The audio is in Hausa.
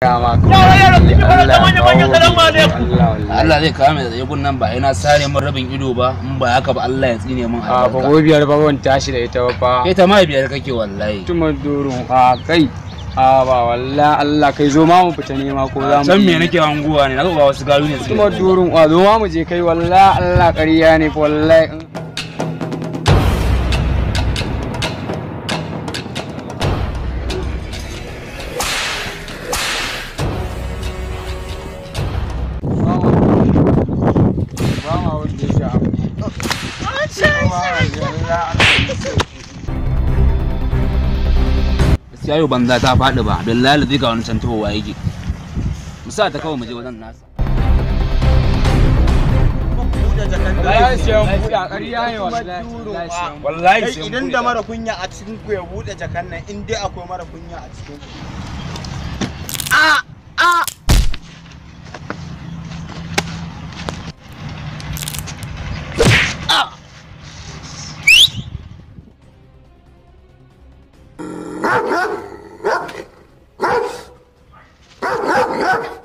Allah zai kawo mai tsaye gunnan ba yana sare min rabin ido ba in ba haka ba Allah ya tsine min a albarka ba biyar ba ban tashi da ita ba fa kai ta ma biyar kake wallahi tuma durun a kai a ba wallahi Allah kai zo ma mu fita nema ko za mu san me nake hanguwa ne na ga ba wasu garu ne suke tuma durun a zo ma mu je kai wallahi Allah ƙarya ne fa wallahi ba ma wanda ya sha gaskiya yau banza ta faɗi ba billahi zai ga wani can tahowa yake musa ta kawai mu je wajen nasa wallahi sai an buɗe a ƙarya ne wallahi wallahi Kai sai an idan buɗe. da mara kunya a cikin ku ya bude jakan nan in dai akwai mara kunya a cikin ku. Ah!